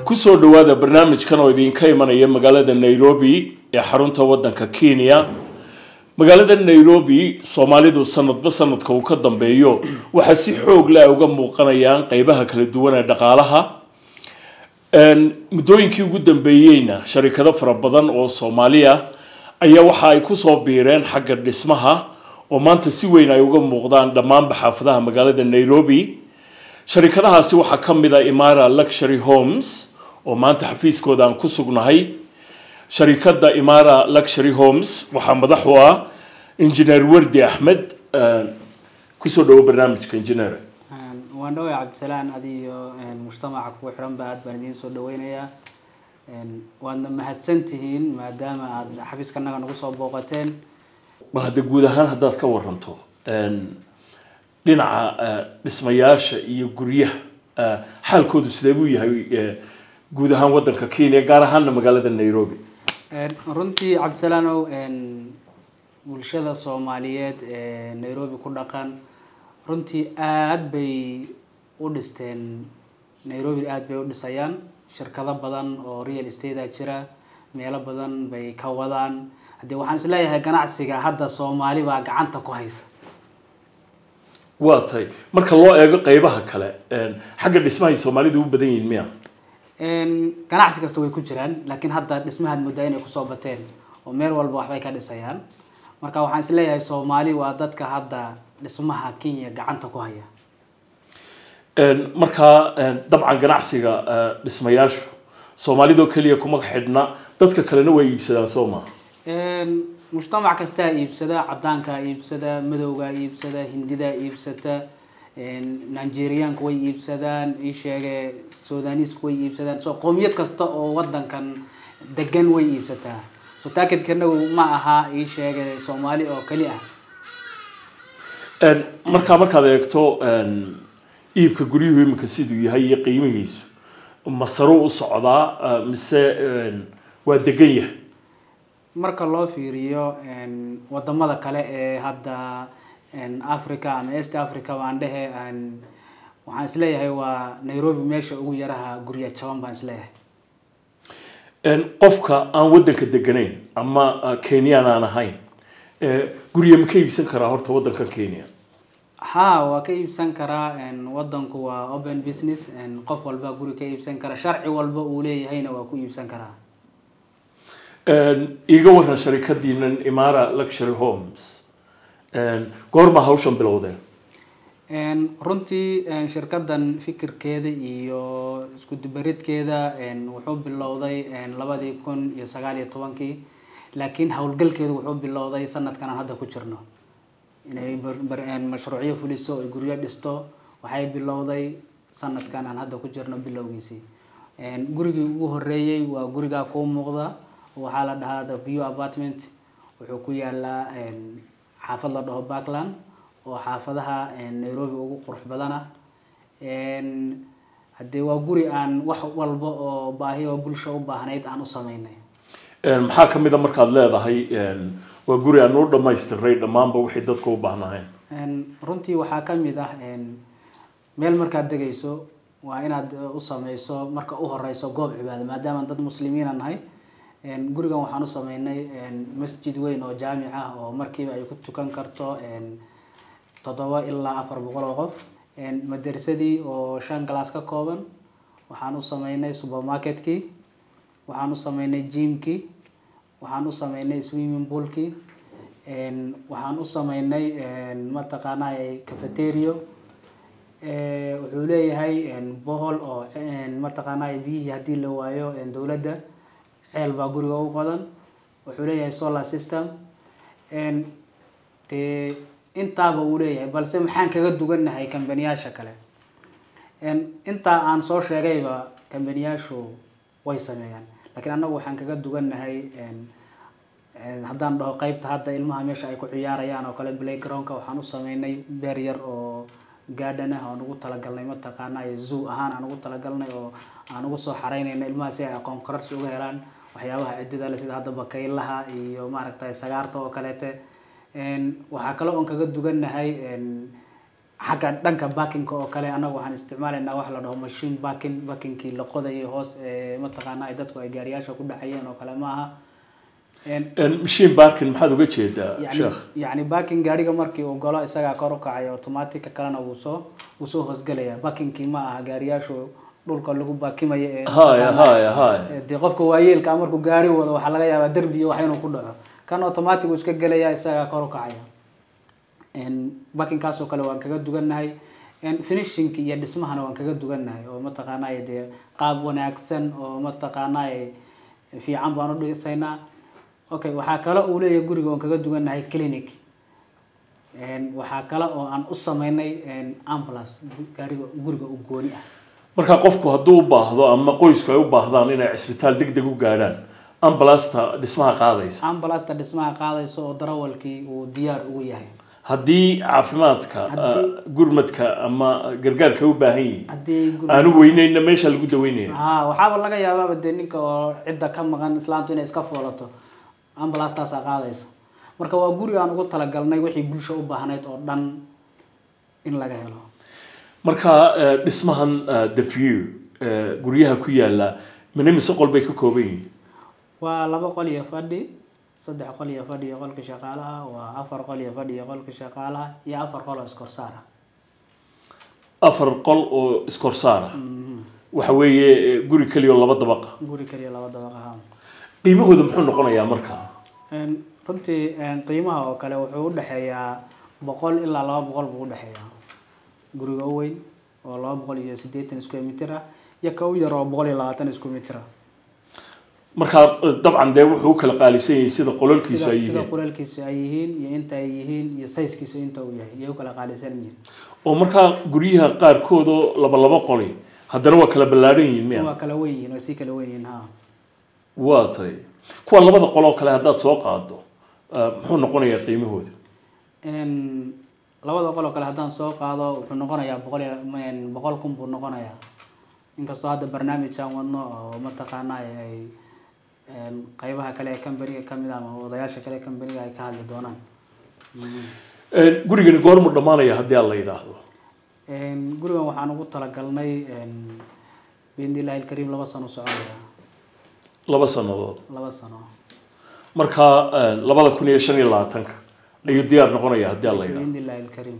kusoo dhawaada barnaamijkan oo idinka imanaya magaalada nairobi ee xarunta wadanka kenya magaalada nairobi soomaalidu sanadba sanadka uu ka dambeeyo waxaa si xoog leh ay uga muuqanayaan qeybaha kala duwan ee dhaqaalaha muddooyinkii ugu dambeeyeyna sharikado fara badan oo soomaaliya ayaa waxa ay kusoo biireen xagga dhismaha oo maanta si weyn ay uga muuqdaan dhammaanba xaafadaha magaalada nairobi sharikadahaasi waxaa ka mid a imara luxury homes oo maanta xafiiskooda aan ku sugnahay sharikada imara luxury homes waxaa madax u ah engineer wardi axmed kusoo dhawo barnaamijka engineer waan dhaway cabdisalaan adiyo mujtamaca kugu xiranba aad baan idiin soo dhaweynayaa waadna mahadsan tihiin maadaama aada xafiiskanaga nagu soo booqateen bal hadda guud ahaan haddaad ka waranto dhinaca dhismayaasha iyo guryaha xaalkoodu sidee buu yahay guud ahaan wadanka kenya gaar ahaanna magaalada nairobi runtii cabdisalaanow bulshada soomaaliyeed ee nairobi ku dhaqan runtii aada bay u dhisteen nairobi aada bay u dhisayaan shirkado badan oo real estate a jira meelo badan bay ka wadaan haddii waxaan isleeyahay ganacsiga hadda soomaali baa gacanta ku haysa waa tahay marka loo eego qeybaha kale xagga dhismahay soomaalidu u badan yihiin miya ganacsi kasta way ku jiraan laakiin hadda dhismahaad moodaa inay kusoo bateen oo meel walba waxbay ka dhisayaan marka waxaan isleeyahay soomaali waa dadka hadda dhismaha kenya gacanta ku haya markaa dabcan ganacsiga dhismayaashu soomaalidoo keliya kuma xidhna dadka kalena way iibsadaan soo maha mujtamac kastaa iibsada cadaankaa iibsada madowgaa iibsada hindidaa iibsata nigeriaanku way iibsadaan ii sheege sudanisku way iibsadaan so qoomiyad kasta oo wadankan degan way iibsataa so taakidkanagu ma aha ii sheege soomaali oo keli ah markaa markaad eegto iibka guryuhu iminka siduu yahay iyo qiimihiisu ma saruu u socdaa mise waa degan yahay marka loo fiiriyo wadamada kale ee hadda africa ama east africa baan dhehe waxaan isleeyahay waa nairobi meesha ugu yaraha gurya jaban baan isleeyahay qofka aan wadanka deganayn ama kenyan aan ahayn gurya ma ka iibsan karaa horta wadanka kenya ha waa ka iibsan karaa wadanku waa open business qof walba guri ka iibsan kara sharci walba uu leeyahayna waa ku iibsan karaa iiga waran sharikadiinan imara luxury homes goorma hawshan bilowdeen runtii shirkadan fikirkeeda iyo isku dubaridkeeda wuxuu bilowday labadii kun iyo sagaal iyo tobankii laakiin howlgalkeedu wuxuu bilowday sanadkan aan hadda ku jirno inay mashruucyo fuliso ay guryo dhisto waxay bilowday sanadkan aan hadda ku jirno bilowgiisii gurigii ugu horeeyey waa gurigaa kuu muuqda waxaa la dhahaa the view apartment wuxuu ku yaalaa xaafad la dhaho backland oo xaafadaha nairobi ugu qurux badana haddee waa guri aan wax walba oo baahi oo bulsha u baahnayd aan u sameynay maxaa ka mid a markaad leedahay waa guri aan u dhamaystiray dhammaanba wixii dadku u baahnaayeen runtii waxaa ka mid ah meel markaad degayso waa inaad u sameyso marka u horeyso goob cibaado maadaama dad muslimiina nahay gurigan waxaan u sameynay masjid weyn oo jaamic ah oo markiiba ay ku tukan karto toddoba ilaa afar boqol oo qof madarsadii oo shan galaas ka kooban waxaan u sameynay supermarketkii waxaan u sameynay jimkii waxaan u sameynay swimming poolkii waxaan u sameynay mataqaanaa cafeterio wuxuu leeyahay bohol oo mataqaanaa biyihii haddii la waayo dowladda ceel baa guriga u qodan wuxuu leeyahay solar system dee intaaba uu leeyahay balse maxaan kaga dugannahay kambaniyaasha kale intaa aan soo sheegayba kambaniyaashu way sameeyaan laakiin annagu waxaan kaga dugannahay haddaan dhaho qeybta hadda ilmaha meesha ay ku ciyaarayaan oo kale playgroundka waxaan u sameynay beer yar oo garden ah aan ugu talagalnay mataqaana zoo ahaan aan ugu talagalnay oo aan ugu soo xareynayna ilmaha si ay aqoon korarsi uga helaan waxyaabaha cidida le sida hadda bakaylaha iyo maaragtay sagaarta oo kaleete waxaa kale oon kaga dugannahay xagga dhanka backinka oo kale annaga waxaan isticmaalaynaa wax la dhaho machine backing backinkii la qodayay hoos ee mataqaana ay dadku ay gaariyaasha ku dhacayeen oo kale ma aha Een, machine barkin maxaad uga jeedaa yani sheekh yani backing gaariga markii uu galo isagaa kor u kacaya automatic kalena wuu soo wuu soo hoosgelaya backingkii ma aha gaariyaashu dhulka lagu baakimayo ee haya haya haya Ee, dee qofka waayeelka ah markuu gaari wado waxaa laga yaabaa derbi iyo wax inuu ku dhaco kan automatic uu iska gelaya isagaa kor u kacaya Een, backingkaas oo kale waan kaga dugannahay Een, finishingki iyo dhismahana waan kaga dugannahay oo mataqaanaa dee qaab wanaagsan oo mataqaanaa fiican baan u dhisaynaa okay waxaa kale uu leeyahay guriga waan kaga dugannahay clinic Een, waxaa kale oo aan u sameynay een, ambulance gaariga guriga u gooni ah marka qofku hadduu u baahdo ama qoysku ay u baahdaan inay cisbitaal deg deg u gaadhaan ambulasta dhismaha qaadaysa ambulasta dhismaha qaadayso oo darawalkii uu diyaar ugu yahay haddii caafimaadka Haddii- uh, gurmadka ama gargaarka ay u baahan yihiin haddii guriga aanu weyneyna meesha lagu daweynaya ha waxaaba laga yaabaaba dee ninka oo cidda ka maqan islaantu inay iska foolato ambulastaasaa qaadaysa marka waa guri aan ugu talagalnay wixii bulsha u baahnayd oo dhan in laga helo marka uh, dhismahan uh, the view uh, guryaha ku yaala mina mise qol bay ka kooban yihiin waa laba qol iyo fadhi saddex qol iyo fadhi iyo qolka shaqaalaha waa afar qol iyo fadhi iyo qolka shaqaalaha iyo afar qol oo iskorsaara afar qol oo iskorsaara waxa weeye eh, guri keliya oo laba dabaqa guri kaliya laba dabaq ahaa qiimahooda muxuu noqonayaa marka Een, runtii een, qiimaha oo kale wuxuu u dhexeeyaa boqol ilaa laba boqol buu u dhexeeyaa guriga u weyn oo laba boqol iyo siddeetan square meter ah iyo ka u yar oo boqol iyo labaatan square meter ah marka eh, dabcan dee wuxuu u kala qaalisan yahay sida qolalkiisa sida ay sida yihiin qulaalkiisu ay yihiin iyo inta ay yihiin iyo sizekiisu inta uu yahay iyay u kala qaalisan yihiin oo markaa guryaha qaarkoodoo laba laba qoli haddana waa kala ballaadhan yihiin miya waa kala weyn yihiin waa sii kala weyn yihiin ha waa tay kuwa labada qoloo kale haddaad soo qaado uh, muxuu noqonayaa qiimahooda Een, labada qol oo kale haddaan soo qaado wuxuu noqonayaa boqol iyo een, boqol kun buu noqonayaa inkastoo hadda barnaamijaan wadno oo mataqaana ay ay, een, qaybaha kale ee companiga kamid ah ama odayaasha kale ee companiga ay ka hadli doonaan Mm. Eh, gurigani goormu dhammaanaya haddii aan la yidhaahdo Een, gurigan waxaan ugu talagalnay een, biidnillahi alkariim laba sano soconaya laba sannadood laba sano marka eh, labada kun iyo shan iyo labaatanka ayuu diyaar noqonaya haddii aan la yidhaahdo biidnillahi alkariim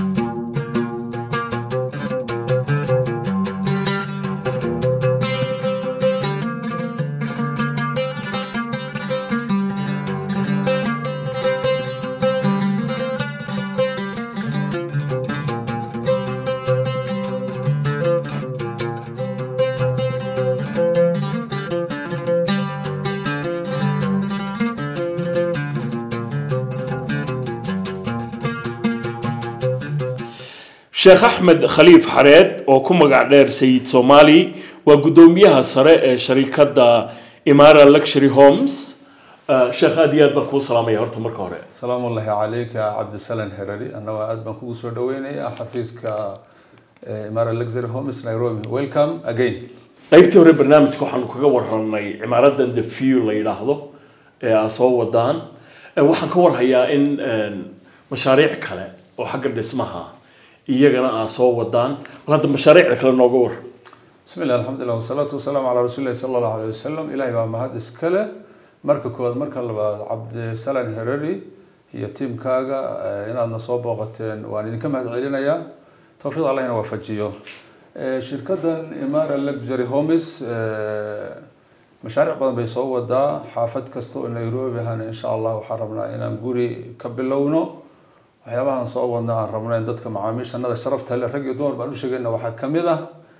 sheekh axmed khaliif xareed oo ku magac dheer sayid soomaali waa guddoomiyaha sare ee sharikadda imara luxury homes Eh, sheekh aad iyo aad baan kuu salaamaya horta marka hore salaamu ullahi calayka cabdisalan herari annagoo aad baan kugu soo dhaweynaya xafiiska eh, imara luxury homes nairobi welcome again qaybtii hore barnaamijka waxaanu kaga warranay cimaaradan the view la yidhaahdo ee aad soo wadaan Eh, waxaan ka warhayaa in een, mashaariic kale oo xagga dhismaha iyagana aad soo wadaan bal hadda mashaariicda kale nooga war bismi illah alxamdulilah wasalaatu wasalaamu calaa rasuulillahi sala allahu alayh wasalam ilahay baa mahad iskale marka koowaad marka labaad cabdisalan herari iyo tiimkaaga eh, inaadna soo booqateen waan idinka mahad celinayaa towfiiq allahina waafajiyo Eh, shirkaddan imara luxury homes eh, mashaariic badan bay soo wadaa xaafad kasta oo nairobi ahana insha allah waxaan rabnaa inaan guri ka bilowno waxyaabahan soo wadna aan rabno in dadka macaamiishanada sharafta leh rag iyo dumar baan u sheegayna waxaa ka mid ah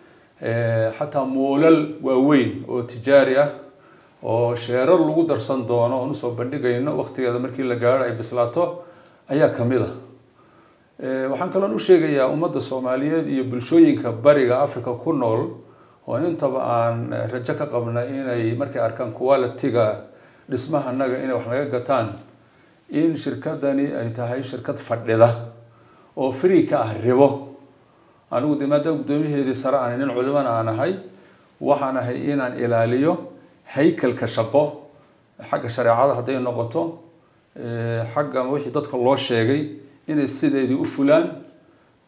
eh, xataa moolal waaweyn oo tijaari ah oo sheerar lagu darsan doono oon usoo bandhigayno waqtigeeda markii la gaaro ay bislaato ayaa ka mid ah Eh, waxaan kaloon u sheegayaa ummadda soomaaliyeed iyo bulshooyinka bariga africa ku nool oo intaba aan eh, rajo ka qabna inay markay arkaan quality-ga dhismahanaga inay wax naga gataan in shirkadani ay tahay shirkad fadhida oo free ka ah ribo anigu de maadaama guddoomiyaheedii sare aan nin culimana aan ahay waxaan ahay inaan ilaaliyo haykalka shaqo xagga shareecada hadday noqoto eh, xagga wixii dadka loo sheegay inay sideedii u fulaan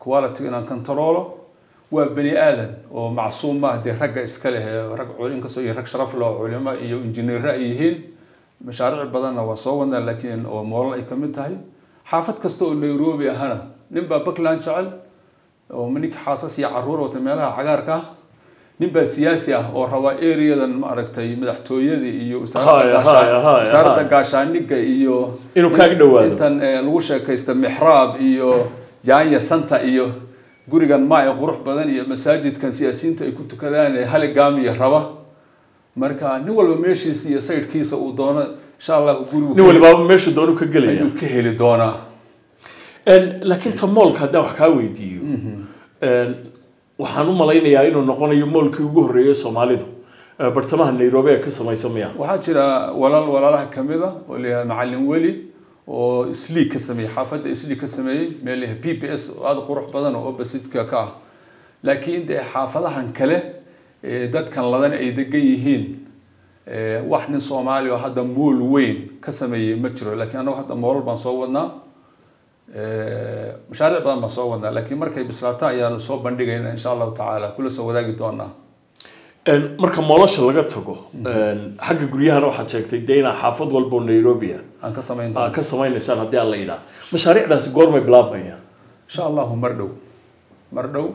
quality inaan controlo waa bani aadan oo macsuum ma dee ragga iska leh ee rag cul inkastoo iyo rag sharaf leh oo culimo iyo injineero ay yihiin mashaariic badanna waa soo wadnaa laakiin oo moolal ay kamid tahay xaafad kasta oo nairobi ahana nin baa puntland jecel oo ninka xaasas iyo caruur wata meelaha cagaarka ah nin baa siyaasi ah oo raba areadan maaragtay madaxtooyada iyo wasaaradda Haya, haya, haya, wasaaradda haya. gaashaaniga iyo Inuu kaaga dhawaado. intan eh, lagu sheekaysta mixraab iyo jaanya santa iyo gurigan maa ee qurux badan iyo masaajidkan siyaasiyiinta ay ku tukadaan ee haligaamiya raba marka nin walba meeshiisa iyo saydhkiisa uu doono insha allah gurigu nin walibaaba meesha doonu ka gelaya ayuu ka heli doonaa En, laakiin ta moolka haddaan wax kaa weydiiyo En, waxaan u malaynayaa inuu noqonayo moolkii ugu horreeyay soomaalidu Eh, bartamaha nairobi ee ka samaysa miya waxaa jira walaal walaalaha kamid a oo layahay macalin weli oo isliig ka sameeyey xaafadda isliig ka sameeyey meel layahay p p s oo aada u qurux badan oo opposite-ka ka ah laakiin dee xaafadahan kale ee dadkan ladan ay degan yihiin ee, wax nin soomaali oo hadda mool weyn ka sameeyey ma jiro laakiin annagu hadda moolal baan soo wadnaa ee, mashaariic badan baan soo wadnaa laakiin markay bislaato ayaanu soo bandhigaynaa insha allahu tacaala kula soo wadaagi doonaa En, marka moolasha laga tago en, xagga guryahana waxaad sheegtay dee inaa xaafad walba oo nairobi ah aan ka samayn aa doonaa ka samaynaysaan haddii aan la yidhaha mashaariicdaasi goormay bilaabmayaan insha allahu mar dhow mar dhow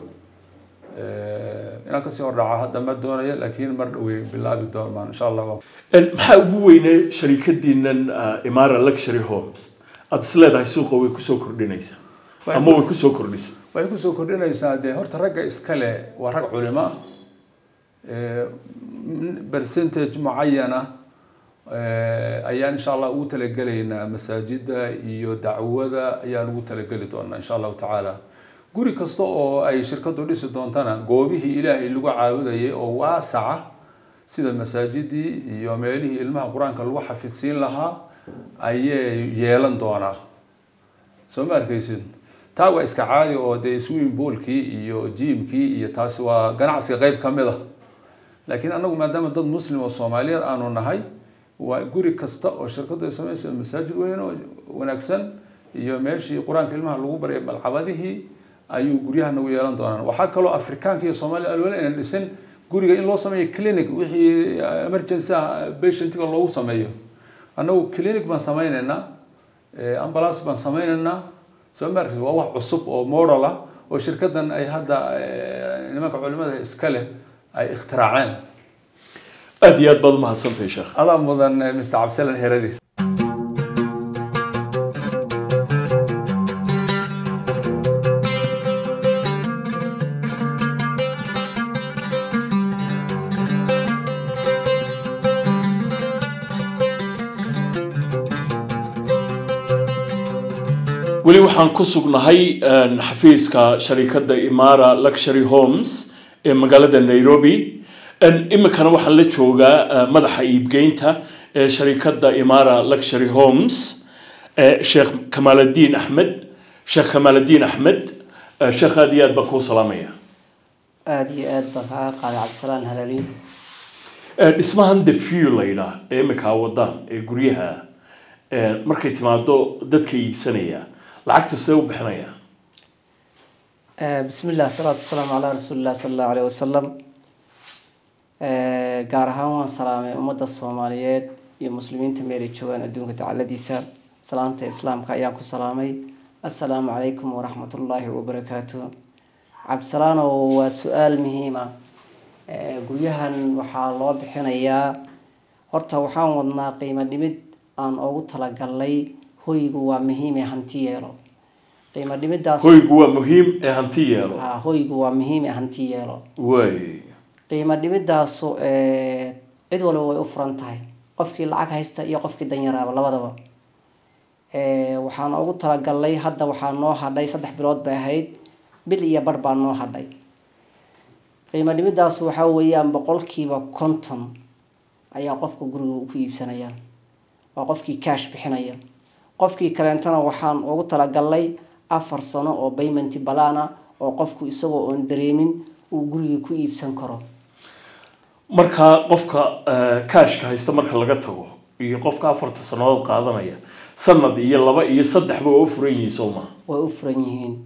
inaan kasii hordhaca hadda ma doonaya laakiin mar dhow way bilaabi doonaan insha allah En, maxaa ugu weyne sharikadiinan uh, imara luxury homes aad is leedahay suuqa way kusoo kordhinaysaa Way- ama way kusoo kordhisay waxay kusoo kordhinaysaa dee horta ragga iskale waa rag culimo ah Eh, m- percentage mucayana eh, ayaan insha allah ugu talagelaynaa masaajida iyo dacwada ayaan ugu talageli doonaa insha allahu tacaala guri kasta oo ay shirkadu dhisi doontana goobihii ilaahay lagu caabudayay oo waasaca sida masaajidii iyo meelihii ilmaha qur-aanka lagu xafidsiin lahaa ayay yeelan doonaa soo ma arkaysid taa waa iska caadi oo dee swimming poolkii iyo jiimkii iyo taasi waa ganacsiga qayb ka mid a laakiin anagu maadaama dad muslim oo soomaaliyeed aanu nahay waa guri kasta oo shirkadu ay samaysa masaajid weyn oo wanaagsan iyo meeshii qur-aanka ilmaha lagu baryay malcabadihii ayuu guryaha nagu yeelan doonaan waxaa kaloo afrikaanka iyo soomaaliya alwala inaan dhisin guriga in loo sameeyo clinic wixii emergency ah patientiga loogu sameeyo annagu clinic baan sameynaynaa eh, ambulance baan sameynaynaa soo ma arkaysid waa wax cusub oo model ah oo shirkadan ay hadda eh, nimanka culimada iska leh ay ikhtiraaceen aad iyo aad baad umahadsantahay sheekh adaa mudan eh, mr cabdisalan heradi weli waxaan ku sugnahay en, xafiiska sharikadda imara luxury homes ee magaalada nairobi En, iminkana waxaan la joogaa eh, madaxa iibgeynta ee sharikadda imara luxury homes eh, sheekh kamaaladdiin axmed sheekh kamaaladdiin axmed eh, sheekh aad iyo aad baan kuu salaamaya aada iyo aad baan kaaga qaaday cabdisalaan halaliin Eh, dhismahan the few la yidhaah ee iminkaa wadaan ee guryaha eh, markay timaado dadka iibsanaya lacagta see u bixinaya bismi illah asalaatu wasalaamu calaa rasuuli illah sala allahu aleyh wasalam gaar ahaan waan salaamay ummadda soomaaliyeed iyo muslimiinta meelay joogaan adduunka tacaladiisa salaanta islaamka ayaan ku salaamay assalaamu calaykum waraxmatullaahi wabarakaatu cabdisalaanow waa su-aal muhiima guryahan waxaa loo bixinayaa horta waxaan wadnaa qiimo dhimid aan ugu talagalnay hoygu waa muhiime hanti yeelo qiimo dhimidaas hoygu waa muhiim ee hanti yeelo Ah, hoygu waa muhiime hanti yeelo way qiimo dhimidaasu eh, cid walba way u furan tahay qofkii lacag haysta iyo qofkii danyaraaba labadaba Eh, waxaan ugu talagalnay hadda waxaa noo hadhay saddex bilood bay ahayd bil iyo bar baa noo hadhay qiimo dhimidaas waxaa weeyaan boqolkiiba konton ayaa qofka guriga ku iibsanayaan waa qofkii cash bixinaya qofkii kaleentana waxaan ugu talagalnay afar sano oo payment balana oo qofku isagoo oon dareemin uu guriga ku iibsan karo marka qofka eh, kaashka haysta marka laga tago iyo qofka afarta sannadood qaadanaya sanad iyo laba iyo saddexba waa u furan yihiin soo ma way u furan yihiin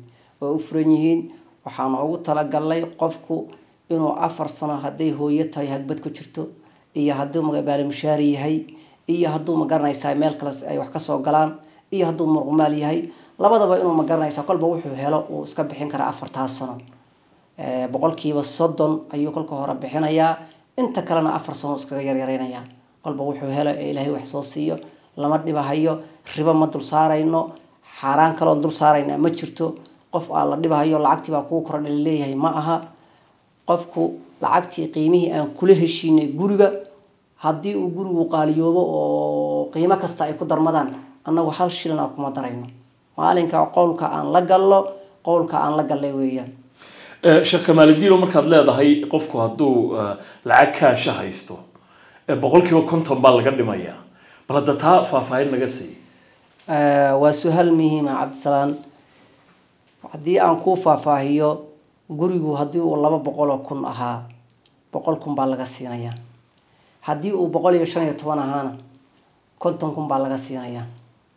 way u furan yihiin waxaan ugu talagalnay qofku inuu afar sano hadday hooyo tahay hagbad ku jirto iyo hadduu magabaali mushaari yahay iyo hadduu magaranaysaa meel kale ay wax kasoo galaan iyo hadduu muruqmaal yahay labadaba inuu magaranaysaa kolba wuxuu helo uu iska bixin karaa afartaas sano boqolkiiba soddon ayuu kolka hore bixinayaa inta kalena afar sano iskaga yaryareynayaa kolba wuxuu helo ee ilaahay wax soo siiyo lama dhibahayo ribo ma dul saarayno xaaraan kaloon dul saarayna ma jirto qof aan la dhibahayo lacagtii baa kuu kordha laleeyahay ma aha qofku lacagtii qiimihii aan kula heshiinay guriga haddii uu gurigu qaaliyoobo oo qiimo kasta ay ku darmadaan annagu hal shilin aan kuma darayno maalinka qowlka aan la gallo qowlka aan la gallay weeyaan sheekh kamaaladiino markaad leedahay qofku hadduu lacag kaasha haysto boqolkiiba konton baa laga dhimayaa bal hadda taa faahfaahin naga sii waa su-aal muhiima cabdisalaan haddii aan kuu faahfaahiyo gurigu haddii uu laba boqol oo kun ahaa boqol kun baa laga siinayaa haddii uu boqol iyo shan iyo toban ahaana konton kun baa laga siinayaa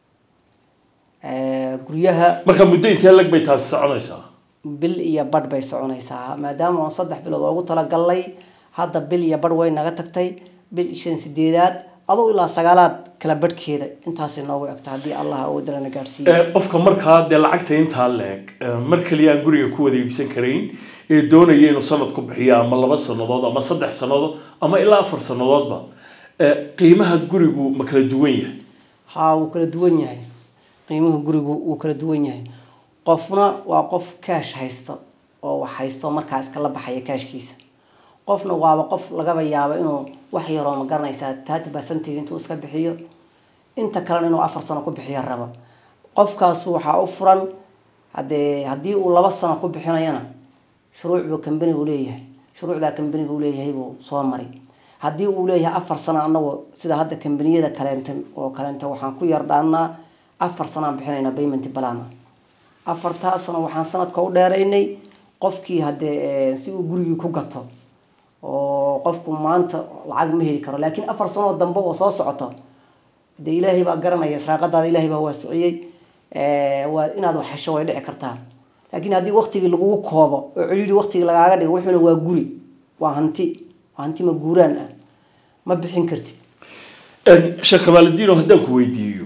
guryaha marka muddo intee lag bay taasi soconaysaa bil iyo badh bay soconaysaa maadaama aan saddex bilood oogu talagalnay hadda bil iyo badh way naga tagtay bil shan sideedaad adoo ilaa sagaalaad kala badhkeeda intaasay noogu egta haddii allah awoodalana gaadhsiiyo qofka markaa dee lacagta intaa leeg mar kaliya aan guriga ku wada iibsan karayn ee doonaya inuu sanad ku bixiyo ama laba sanadood ama saddex sanadood ama ilaa afar sanadoodba qiimaha gurigu ma kala duwan yahay haa wuu kala duwan yahay qiimuhu gurigu wuu kala duwan yahay qofna waa qof kaash haysto oo wax haysto markaa iskala baxaya kaashkiisa qofna waaba qof lagaba yaabo inuu wax yaroo ma garanaysaa thirty percentage intuu iska bixiyo inta kalena inuu afar sano ku bixiyo rabo qofkaas waxaa u furan hadee haddii uu laba sano ku bixinayana shuruuc buu kambanigu leeyahay shuruucdaa kambanigu leeyahay buu soo mari haddii uu leeyahay afar sano anagu sida hadda kambaniyada kaleenta oo kaleenta waxaan ku yardhaanaa afar sanaan bixinayna payment balana afartaa sano waxaan sanadka u dheeraynay qofkii haddee si uu gurigii ku gato oo qofku maanta lacag ma heli karo laakiin afar sanoo dambe oo soo socoto dee ilaahay baa garanaya israaqadaada ilaahay baa waasiciyey waa inaad wax hesho way dhici kartaa laakiin haddii waktigii lagugu koobo oo celiiri waktigii lagaaga dhigo wuxuuna waa guri waa hanti waa hanti ma guuraan ah ma bixin kartid sheekh kamaaladiino haddaan ku weydiiyo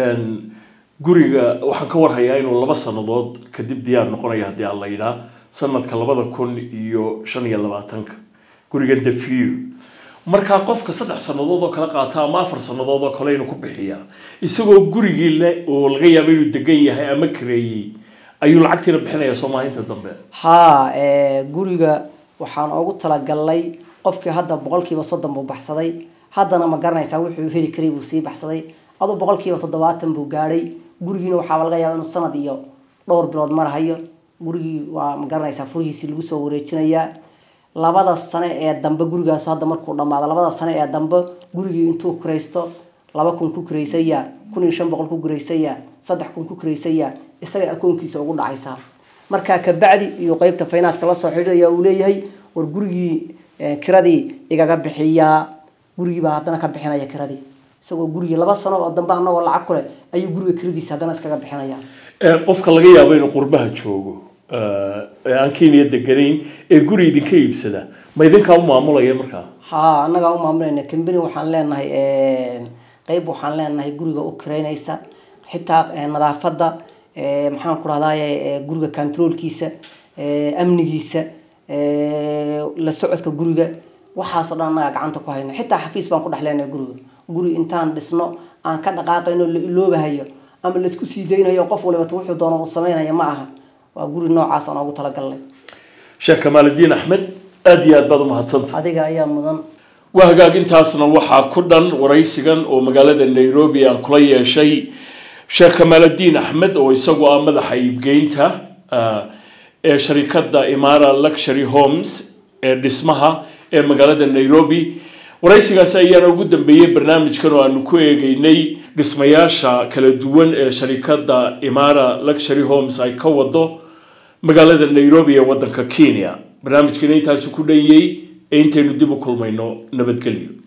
guriga waxaan ka warhayaa inuu laba sanadood kadib diyaar noqonayo haddii aan la yidhaa sanadka labada kun iyo shan iyo labaatanka gurigan defiyo markaa qofka saddex sanadood oo kala qaata ama afar sanadood oo kale inuu ku bixiyaa isagoo gurigii le oo laga yaabo inuu degan yahay ama kareeyey ayuu lacagtiina bixinayaa soomaahinta dambe haa guriga waxaan ugu talagalnay qofkii hadda boqolkiiba soddon buu baxsaday haddana ma garanaysaa wuxuu heli karay buu sii baxsaday aduu boqolkiiba toddobaatan buu gaadhay gurigiina waxaaba laga yaaba inuu sanad iyo dhowr bilood marahayo gurigii waa ma garanaysaa furihiisii lagu soo wareejinayaa labada sane ee dambe gurigaas hadda markuu dhamaado labada sane ee dambe gurigii intuu kiraysto laba kun ku kiraysaya kun iyo shan boqol ku kiraysaya saddex kun ku kiraysaya isaga akoonkiisa ugu dhacaysaa markaa kabacdi iyo qeybta finance la soo xidhiidhaya uu leeyahay war gurigii kiradii igaga bixiyaa gurigiibaa haddana ka bixinaya kiradii isagoo gurigii laba sano oo dambe anagoo lacag ku leh ayuu guriga kiradiisa haddana iskaga bixinaya qofka laga yaabo inuu qurbaha joogo ee aan kenya deganayn ee guri idinka iibsada ma idinkaa u maamulaya markaa haa annagaa u maamulayna cambany waxaan leenahay qeyb waxaan leenahay guriga u kiraynaysa xitaa nadaafadda maxaan ku rahdaye guriga controolkiisa amnigiisa la socodka guriga waxaasoo dhan annagaa gacanta ku hayna xitaa xafiis baan ku dhex leenahay guriga guri intaan dhisno aan ka dhaqaaqayno la iloobahayo ama laisku sii daynayo qof walibata wuxuu doono uu sameynaya ma aha waa guri noocaas aan ugu talagalnay sheekh kamaaladiin axmed aada iyo aad baad umahadsanta adiga ayaa mudan waa hagaag intaasna waxaa ku dhan waraysigan oo magaalada nairobi aan kula yeeshay sheekh kamaaladiin axmed oo isagu ah madaxa iibgeynta ee sharikadda imara luxury homes ee dhismaha ee magaalada nairobi waraysigaasi ayaana ugu dambeeyey barnaamijkan oo aanu ku eegeynay dhismayaasha kala duwan ee sharikadda imara luxury homes ay ka wado magaalada nairobi ee waddanka kenya barnaamijkana intaasi ku dhanyey ee intaynu dib u kulmayno nabadgelyo